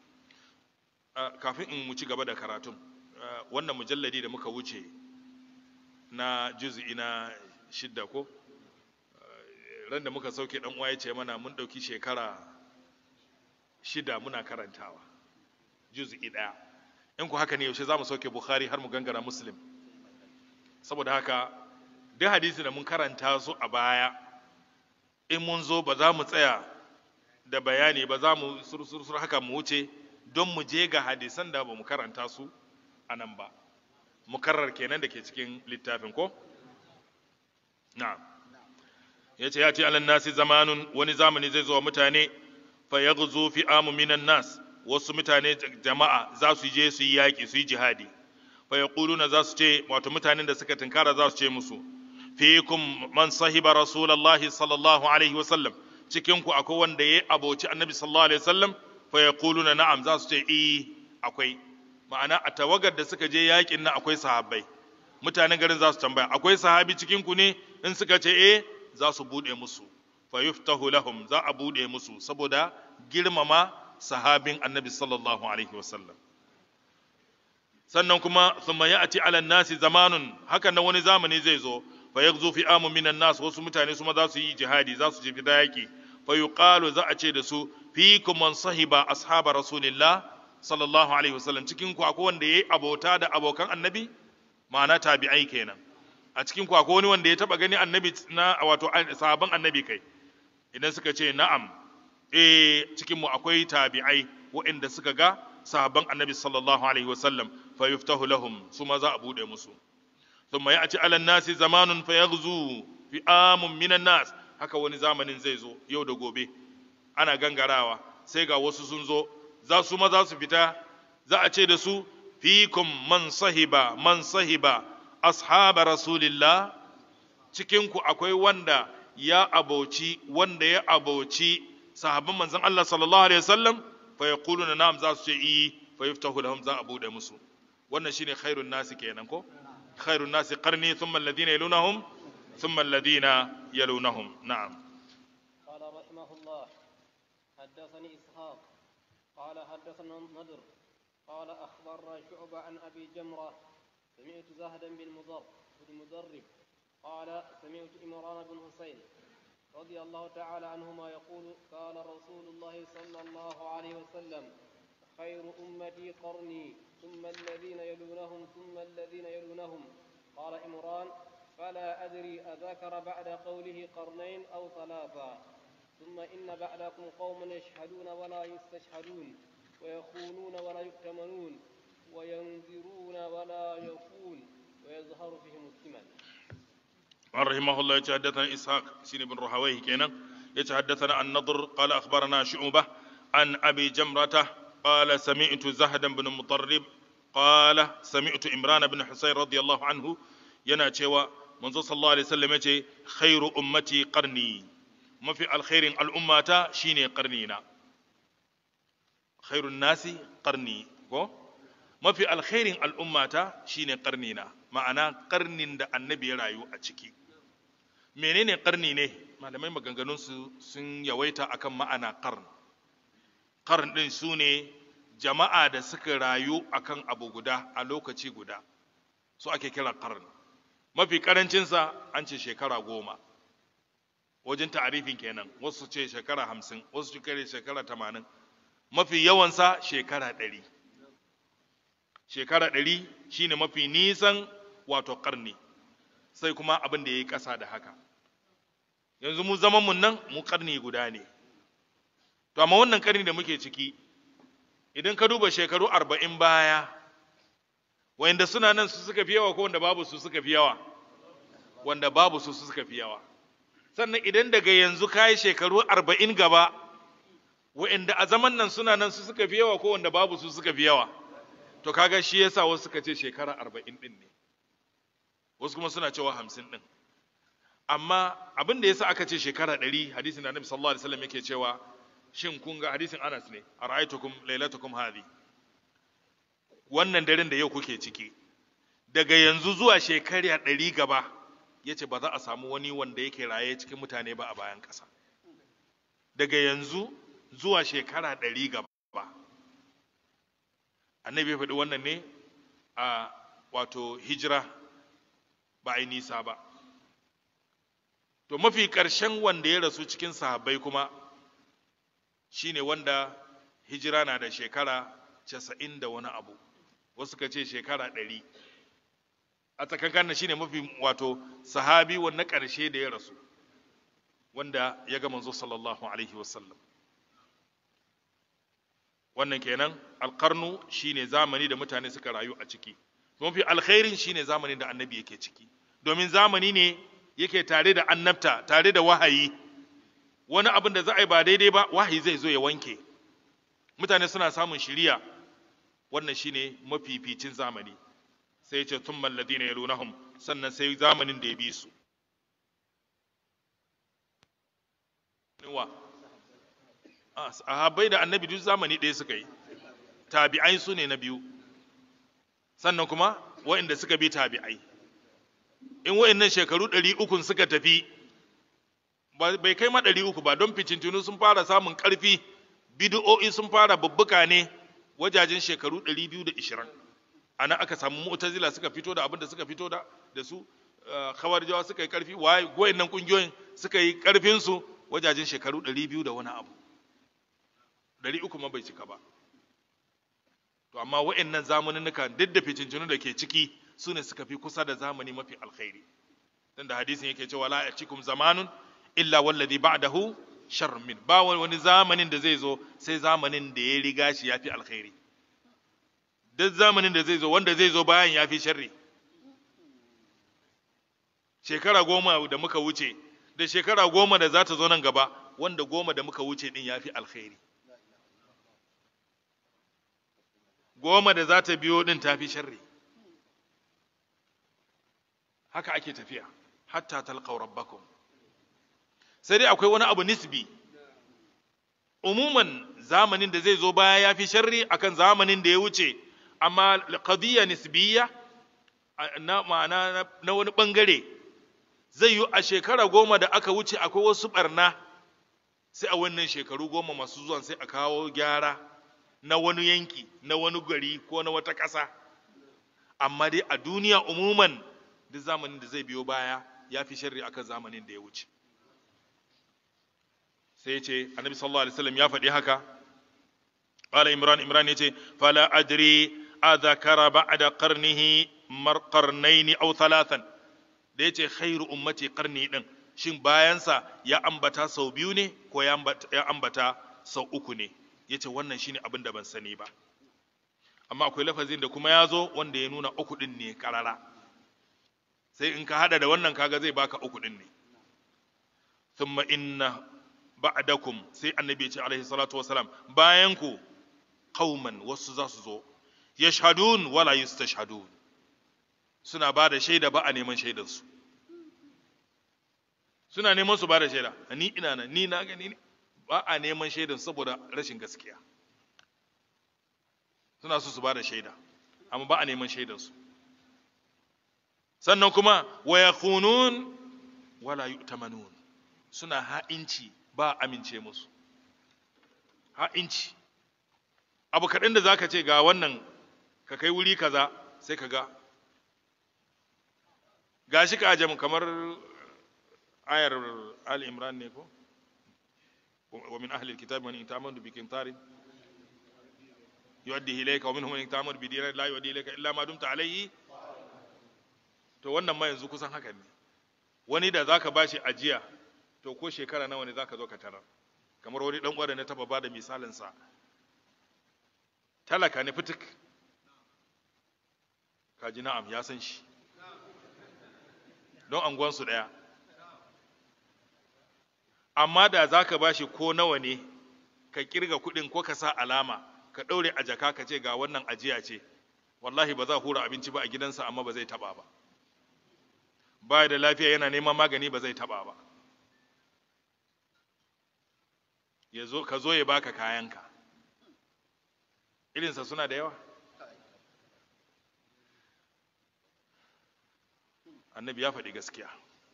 kafin in mu ci gaba da karatun wannan mujalladi da muka wuce na juz'i na shidda ko ran da muka sauke dan uwa ya ce mana mun dauki shekara shida muna karantawa juz'i daya in ku haka ne yaushe za mu sauke bukhari har mu gangara muslim saboda haka duk hadisi da mun karanta su a baya in mun zo ba za mu tsaya da bayani ba za mu sursursur haka mu wuce don mu je ga hadisan da ba mu karanta su a nan ba mukarrar kenan da ke cikin littafin ko na'am ya ce ya ce alan nasi zamanun wani zamani zai zo wa mutane fa yaghzu fi amu minan nas wasu mutane jama'a za su je su yi yaƙi su yi jihadi fa yaquluna za su ce wato mutanen da suka tinkara za su ce musu fikum man sahiba rasulullahi sallallahu alaihi wa sallam cikin ku akwai wanda ya aboci annabi sallallahu alaihi wa sallam fa yaquluna na'am za su ce eh akwai ma'ana a tawagar da suka je yaƙin nan akwai sahabbai mutanen garin za su tambaya akwai sahabi cikin ku ne in suka ce eh za su bude musu fa yuftahu lahum za a bude musu saboda girmama sahabin annabi sallallahu alaihi wasallam sannan kuma thumma ya'ti ala nasi zamanun hakan nan wani zamani zai zo fa yaghzu fi amu minan nas wasu mutane su ma za su yi jihadi za su je fita yaki fa yuqalu za a ce da su fikum man sahiba ashaba rasulillah sallallahu alaihi wasallam cikin ku akwai wanda yayi abota da abokan annabi ma'ana tabi'ai kenan a cikin ku akwai wani wanda ya taba gani annabi na wato sahaban annabi kai idan suka ce na'am eh cikin mu akwai tabi'ai waɗanda suka ga sahabban annabi sallallahu alaihi wasallam fa yuftahu lahum su ma za a bude musu thumma ya'ti ala nasi zamanun fa yaghzu fi amun minan nas haka wani zamanin zai zo yau da gobe ana gangarawa sai ga wasu sun zo za su ma za su fita za a ce da su fikum man sahiba man sahiba ashaba rasulillah cikin ku akwai wanda ya aboci wanda ya aboci sahabban manzon Allah sallallahu alaihi wasallam fa yaquluna na'am za su ce i fa yuftahu lahum za a bude musu wannan shine khairun nasi kenan ko khairun nasi qarni thumma alladhina yalunahum thumma alladhina yalunahum na'am قال رحمه الله حدثني إسحاق قال حدثنا النضر قال أخبرنا شعبة عن أبي جمرة سمعت زهدا بن مضر بن مدرب قال سمعت إمران بن حسين رضي الله تعالى عنهما يقول قال رسول الله صلى الله عليه وسلم خير أمتي قرني ثم الذين يلونهم ثم الذين يلونهم قال إمران فلا أدري أذكر بعد قوله قرنين أو ثلاثا ثم إن بعدكم قوما يشهدون ولا يستشهدون ويخونون ولا يؤتمنون وينذرون ولا يفون ويظهر فيهم الثمن عن رحمه الله يتحدثنا إسحاق سين بن رهويه كينا يتحدثنا النضر قال أخبرنا شعبة عن أبي جمرة قال سمعت زهدا بن مطرب قال سمعت إمران بن حسين رضي الله عنه ينا cewa manzo sallallahu alaihi wasallam yace khairu ummati qarni mafi alkhairin al'ummata shine qarnina khairun nasi qarni ko mafi alkhairin al'ummata shine qarnina ma'ana karnin da annabi ya rayu a ciki menene karni ne malamai maganganunsu sun yawaita akan ma'ana karn karn din su ne jama'a da suka rayu akan abu guda a lokaci guda su ake kira karn mafi karancinsa an ce shekara goma wajen ta'arifin kenan wasu ce shekara hamsin wasu ce shekara tamanin mafi yawansa shekara ɗari shekara ɗari shine mafi nisan wato ƙarni sai kuma abin da ya yi ƙasa da haka yanzu mu zaman mun nan mu ƙarni guda ne to amma wannan ƙarni da muke ciki idan ka duba shekaru arba'in baya wanda suna nan su suka fi yawa ko wanda babu su suka fi yawa wanda babu su suka fi yawa sannan idan daga yanzu ka yi shekaru arba'in gaba wa'anda a zaman nan suna nan su suka fi yawa ko wanda babu su suka fi yawa to kaga shi yasa wasu suka ce shekara arba'in din ne wasu kuma suna cewa hamsin din amma abin da yasa aka ce shekara ɗari hadisin da annabi sallallahu alaihi wasallam yake cewa shin kun ga hadisin anas ne ara'aytukum lailatukum hadhi wannan daren da yau kuke ciki daga yanzu zuwa shekara ɗari gaba ya ce ba za a samu wani wanda yake raye cikin mutane ba a bayan ƙasa daga yanzu zuwa shekara ɗari gaba annabi ya faɗi wannan ne a wato hijira ba a yi nisa ba to mafi ƙarshen wanda ya rasu cikin sahabbai kuma shine wanda hijira na da shekara casa'in da wani abu wasu ka ce shekara ɗari a tsakankan shine mafi wato sahabi wanda ƙarshe da ya rasu wanda ya ga manzo sallallahu alaihi wasallam wannan kenan alƙarnu shine zamani da mutane suka rayu a ciki mafi alkhairin shine zamanin da annabi yake ciki domin zamani ne yake tare da annabta tare da wahayi wani abin da za a yi ba daidai ba wahayi zai zo ya wanke mutane suna samun shiriya wannan shine mafificin zamani sai ce tun malladina ya lunahum sannan sai zamanin da ya bi su wa sahabbai da annabi duk zamani ɗaya suka yi tabi'ai su ne na biyu sannan kuma wa'inda suka bi tabi'ai in wa'innan shekaru ɗari ukun suka tafi bai kai ma ɗari uku ba don ficintunu sun fara samun ƙarfi bid'o'i sun fara bubbuka ne wajajen shekaru ɗari biyu da ishirin a nan aka samu mu'tazila suka fito da abin da suka fito da da su khawarjawa suka yi ƙarfi wa'innan ƙungiyoyin suka yi ƙarfinsu wajajen shekaru ɗari biyu da wani abu ɗari uku ma bai cika ba to amma wa'annan zamaninnuka duk da fitintunu da ke ciki su ne suka fi kusa da zamani mafi alkhairi dan da hadisin yake cewa la yatikum zamanun illa wallazi ba'dahu sharrun min ba wani zamanin da zai zo sai zamanin da ya riga shi yafi alkhairi duk zamanin da zai zo wanda zai zo bayan yafi sharri shekara goma da muka wuce da shekara goma da za ta zo nan gaba wanda goma da muka wuce din yafi alkhairi goma da za ta biyo din tafi sharri haka ake tafiya hatta talqaw rabbakum sai dai akwai wani abu nisbi umuman zamanin da zai zo baya yafi sharri akan zamanin da ya wuce amma qadiyya nisbiyya na ma'ana na wani bangare zai yi a shekara goma da aka wuce akwai wasu barna sai a wannan shekaru goma masu zuwan sai a kawo gyara na wani yanki na wani gari ko na wata ƙasa amma dai a duniya umuman duk zamanin da zai biyo baya ya fi sharri akan zamanin da ya wuce sai ya ce annabi sallallahu alaihi wasallam ya faɗi haka qala imran imran yace fala adri adhakara ba'da qarnihi mar qarnayn aw thalathan da yace khairu ummati qarni din shin bayansa ya ambata sau biyu ne ko ya ambata sau uku ne yace wannan shine abin da ban sani ba amma akwai lafazin da kuma ya zo wanda ya nuna uku din ne karara sai in ka hada da wannan kaga zai baka uku din ne thumma inna ba'dakum sai annabi ya ce alaihi salatu wasalam bayan ku qauman wasu za su zo yashhadun wala yustashhadun suna ba da shaida ba a neman shaidarsu suna neman su ba da shaida ni ina nan ni na gani ba a neman shaidan saboda rashin gaskiya suna so su ba da shaida amma ba a neman shaidansu sannan kuma wa yakhunun wala yu'tamanun suna ha'inci ba amince musu ha'inci abu kaɗan da zaka ce ga wannan ka kai wuri kaza sai ka ga gashi ka ajam kamar ayar al imran ne ko wa min ahli alkitab man itamanu bi kintarin yuaddi ilayka wa minhum man itamanu bi dinar la yuaddi ilayka illa ma dumta alayhi to wannan ma yanzu kusan haka ne wani da zaka bashi ajiya to ko shekara nawa ne zaka zo ka tarar kamar wani dan uwa da na taba bada misalin sa talaka ne fitik kaji na'am ya san shi don anguwansu ɗaya amma da za ka ba shi ko nawa ne ka kirga kuɗin ko ka sa alama ka ɗaure a jaka ka ce ga wannan ajiya ce wallahi ba za a hura abinci ba a gidansa amma ba zai taɓa ba ba da lafiya yana neman magani ba zai taɓa ba ya zo ka zo ya baka kayanka irinsa suna da yawa annabi ya faɗi gaskiya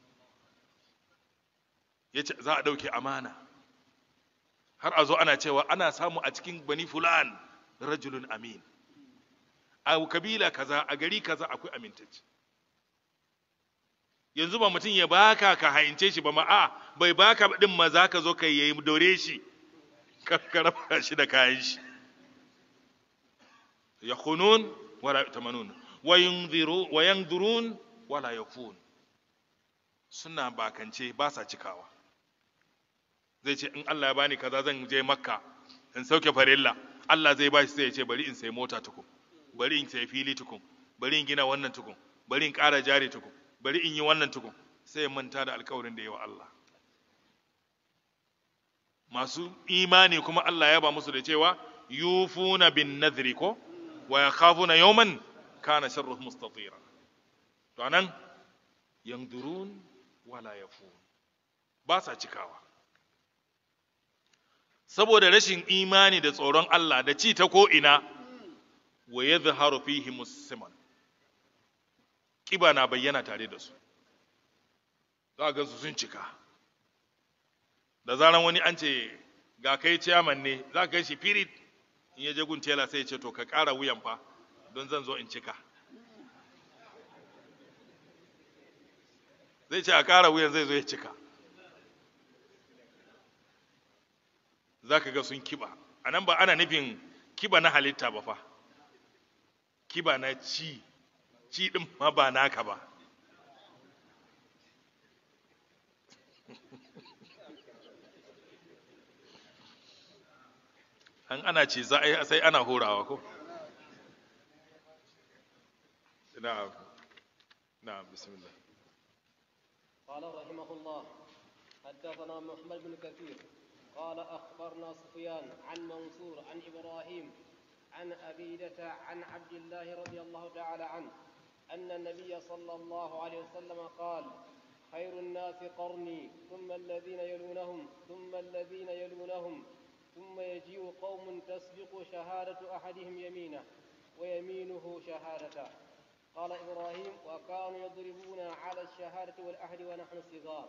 ya ce za a ɗauke amana har a zo ana cewa ana samu a cikin bani fulan rajulun amin a kabila kaza a gari kaza akwai amintacce yanzu ba mutum ya baka ka haince shi ba ma a bai baka din ma za ka zo ka yi dore shi ka raba shi da kayan shi ya kunun wala tamanun wa yanzurun wala yakun suna bakance ba sa cikawa zai ce in Allah ya bani kaza zan je makka in sauke farilla Allah zai bashi sai ya ce bari in sai mota tukun bari in sai fili tukun bari in gina wannan tukun bari in ƙara jari tukun bari in yi wannan tukun sai ya manta da alkawarin da ya wa Allah masu imani kuma Allah ya ba musu da cewa yufuna bin nadhri ko wa yakhafuna yawman kana sharruhu mustatira to anan yanzurun wala yafun ba sa cikawa saboda rashin imani da tsoron Allah da ci ta ko'ina wa ya zaharu fihi musamman ƙiba na bayyana tare da su za a gansu sun cika da zaran wani an ce ga kai ciyaman ne za ka shi firit in ya je gun tela sai ya ce to ka ƙara wuyan fa don zan zo in cika zai ce a ƙara wuyan zai zo ya cika za ka ga sun kiba a nan ba ana nufin kiba na halitta ba fa kiba na ci ci ɗin ma ba naka ba an ana ce za a yi sai ana horawa ko na'am na'am bismillah قال رحمه الله حدثنا محمد بن كثير قال أخبرنا سفيان عن منصور عن إبراهيم عن أبيدة عن عبد الله رضي الله تعالى عنه أن النبي صلى الله عليه وسلم قال خير الناس قرني ثم الذين يلونهم ثم الذين يلونهم ثم يجيء قوم تسبق شهادة أحدهم يمينه ويمينه شهادته قال إبراهيم وكانوا يضربون على الشهادة والأهل ونحن صغار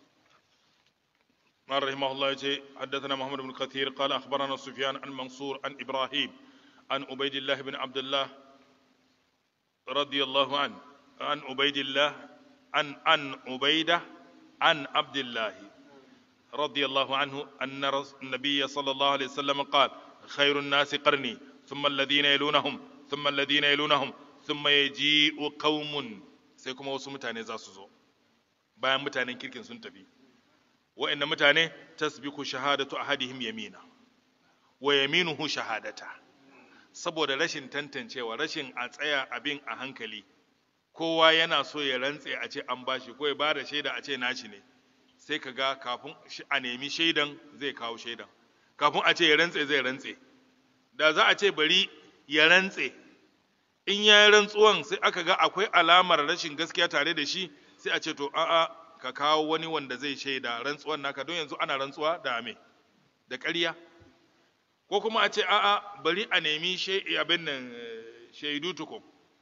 قال رحمه الله يجي حدثنا محمد بن كثير قال أخبرنا سفيان عن منصور عن إبراهيم عن عبيد الله بن عبد الله رضي الله عنه عن عبيد الله عن عن عبيدة عن عبد الله رضي الله عنه أن رس- النبي صلى الله عليه وسلم قال خير الناس قرني ثم الذين يلونهم ثم الذين يلونهم ثم يجيء قوم sai kuma wasu mutane za su zo bayan mutanen kirkin sun tafi wa'annan mutane tasbiku shahadatu ahadihim yamina wa yaminuhu shahadata saboda rashin tantancewa rashin a tsaya abin a hankali kowa yana so ya rantse a ce an bashi ko ya bada shaida a ce nashi ne sai ka ga kafin shi- a nemi shaidan zai kawo shaidan kafin a ce ya rantse zai rantse da za a ce bari ya rantse in ya yi rantsuwan sai aka ga akwai alamar rashin gaskiya tare da shi sai a ce to a'a ka kawo wani wanda zai shaida rantsuwan naka don yanzu ana rantsuwa da me da ƙarya ko kuma a ce a'a bari a nemi shai- abin nan eh, shaidu tukun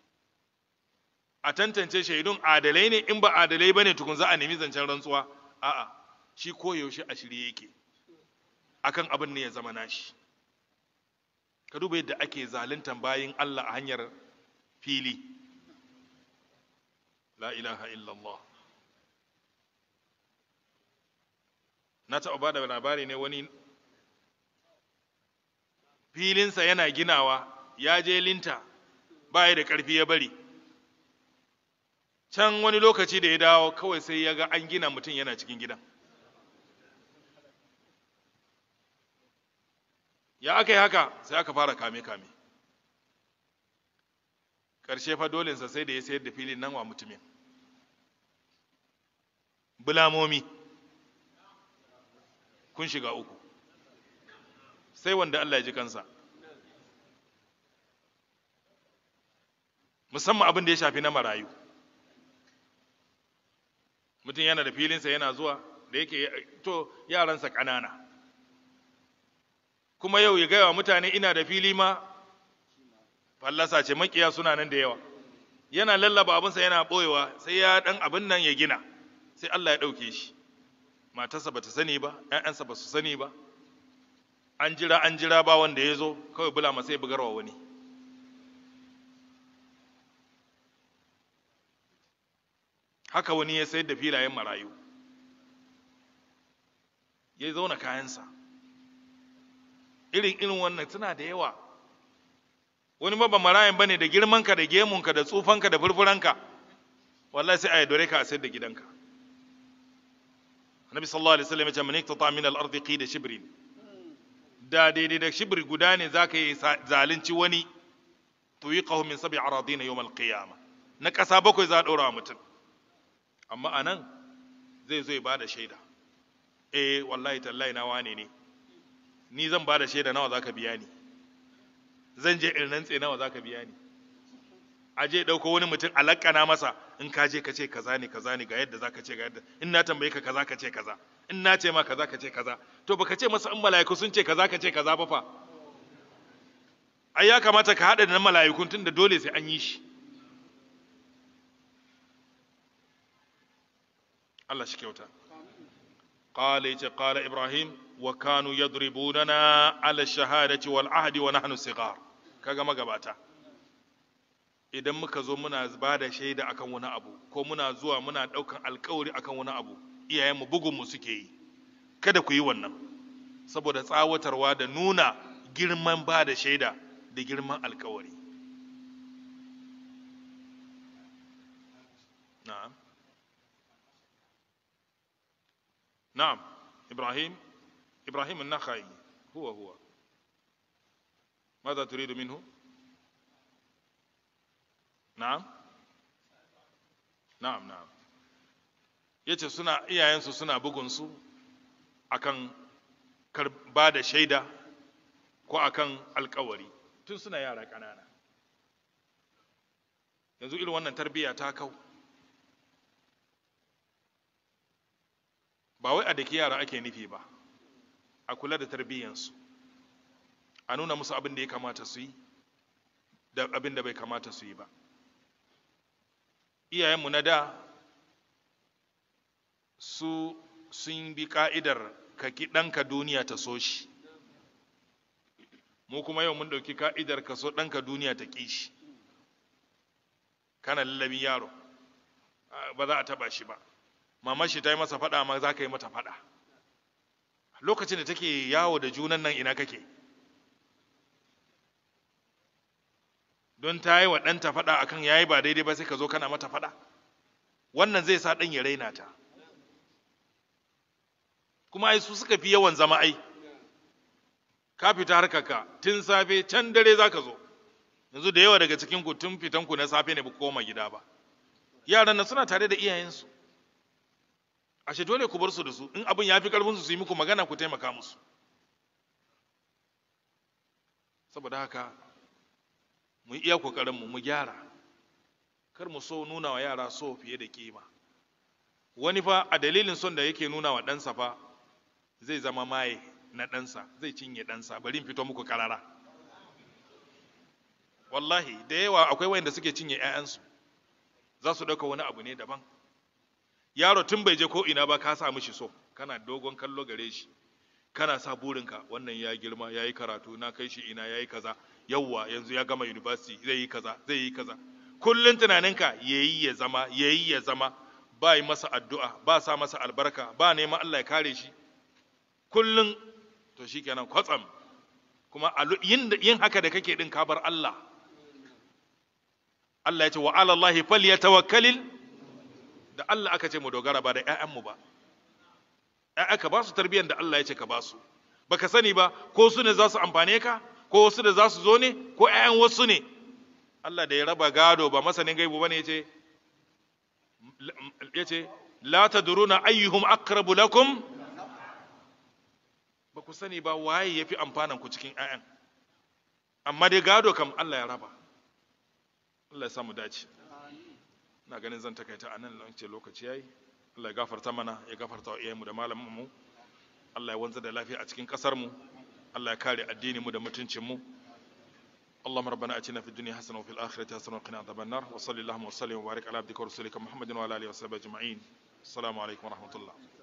a tantance shaidun adalai ne in ba adalai bane tukun za a nemi zancen rantsuwa a'a shi koyaushe a shirye yake akan abin ne ya zama nashi ka duba yadda ake zaluntan bayin Allah a hanyar fili la ilaha illallah na taɓa ba da labari ne wani filinsa yana ginawa ya je linta ba ya da ƙarfi ya bari can wani lokaci da ya dawo kawai sai ya ga an gina mutum yana cikin gidan ya aka yi haka sai aka fara kame-kame ƙarshe fa dolensa sai da ya sayar da filin nan wa mutumin bulamomi kun shiga uku sai wanda Allah ya ji kansa musamman abin da ya shafi na marayu mutum yana da filinsa yana zuwa da yake to yaransa ƙanana kuma yau ya gaya wa mutane ina da fili ma fallasa ce makiya suna nan da yawa yana lallaba abinsa yana ɓoyewa sai ya ɗan abin nan ya gina sai Allah ya ɗauke shi matarsa ba ta sani ba ‘ya'yansa ba su sani ba an jira an jira ba wanda ya zo kawai bula masa ya bugarwa wani haka wani ya sayar da filayen marayu ya zauna kayansa irin irin wannan suna da yawa wani ma ba marayan bane da girmanka da gemunka da tsufanka da furfuranka wallahi sai a yaudare ka a sayar da gidanka annabi sallallahu alaihi wasallam ya ce man iktata min al-ardi qida shibrin da daidai da shibri guda ne zaka yi zalunci wani tuyiqahu min sab'i aradin yawm al-qiyamah na kasa bakwai za a dora mutum amma anan zai zo ya bada shaida eh wallahi tallahi na wane ne ni zan bada shaida nawa zaka biya ni zan je in rantse nawa zaka biya ni a je dauko wani mutum alakana masa in ka je ka ce kaza ne kaza ne ga yadda zaka ce ga yadda in na tambaye ka kaza ka ce kaza in na ce ma kaza ka ce kaza to baka ce masa in mala'iku sun ce kaza ka ce kaza ba fa ai ya kamata ka hada da mala'ikun tunda dole sai an yi shi Allah shi kyauta قال يتي قال إبراهيم وكانوا يضربوننا على الشهادة والعهد ونحن صغار kaga magabata idan muka zo muna ba da shaida akan wani abu ko muna zuwa muna ɗaukan alkawari akan wani abu iyayenmu bugunmu suke yi kada ku yi wannan saboda tsawatarwa da nuna girman ba da shaida da girman alkawari na'am نعم إبراهيم إبراهيم النخعي هو هو ماذا تريد منه نعم نعم نعم yace suna iyayensu suna bugunsu akan ba da shaida ko akan alkawari tun suna yara ƙanana yanzu irin wannan tarbiyya ta kau ba wai a daki yara ake nufi ba a kula da tarbiyyansu a nuna musu abin da ya kamata su yi da abin da bai kamata su yi ba iyayenmu na da su sun bi ka'idar ka ki ɗanka duniya ta so shi mu kuma yau mun ɗauki ka'idar ka so ɗanka duniya ta ƙi shi kana lallabin yaro ba za a taɓa shi ba mamar shi ta yi masa faɗa ma za ka yi mata faɗa lokacin da take yawo da junan nan ina kake don ta yi wa ɗanta faɗa akan ya yi ba daidai ba sai ka zo kana mata faɗa wannan zai sa ɗan ya raina ta kuma ai su suka fi yawan zama ai ka fita harkaka tun safe can dare za ka zo yanzu da yawa daga cikin ku tun fitanku na safe ne ba koma gida ba yaran nan suna tare da iyayensu ashe dole ku bar su da su in abin ya fi karfin su su yi muku magana ku taimaka musu saboda haka mu iya kokarin mu mu gyara kar mu so nuna wa yara so fiye da kima wani fa a dalilin son da yake nuna wa ɗansa fa zai zama maye na ɗansa zai cinye ɗansa bari in fito muku karara wallahi da yawa akwai wayanda suke cinye 'ya'yansu za su ɗauka wani abu ne daban yaro tun bai je ko ina ba ka sa mishi so kana dogon kallo gare shi kana sa burinka wannan ya girma ya yi karatu na kai shi ina ya yi kaza yawwa yanzu ya gama university zai yi kaza zai yi kaza kullum tunaninka ya yi ya zama ya yi ya zama ba yi masa addu'a ba sa masa albarka ba neman Allah ya kare shi kullum to shi kenan kwatsam kuma yin haka da kake din ka bar Allah Allah ya ce wa alallahi falyatawakkalil da Allah aka ce mu dogara ba da ‘ya'yanmu ba, ‘ya'ya ka ba su tarbiyyar da Allah ya ce ka ba su, ba ka sani ba ko su ne za su amfane ka, ko wasu da za su zo ne, ko ‘ya'yan wasu ne. Allah da ya raba gado ba masanin gaibu ba ne ya ce, ya ce, La ta duruna ayyuhum akrabu lakum ba ku sani ba waye ya fi amfanan ku cikin ‘ya'yan. Amma dai gado kam Allah ya raba. Allah ya samu dace. ina ganin zan takaita a nan ce lokaci yayi Allah ya gafarta mana ya gafarta wa iyayenmu da malaman mu Allah ya wanzar da lafiya a cikin kasar mu Allah ya kare addini mu da mutuncin mu اللهم ربنا اتنا في الدنيا حسنه وفي الاخره حسنه وقنا عذاب النار وصلى اللهم وسلم وبارك على عبدك ورسولك محمد وعلى اله وصحبه اجمعين السلام عليكم ورحمه الله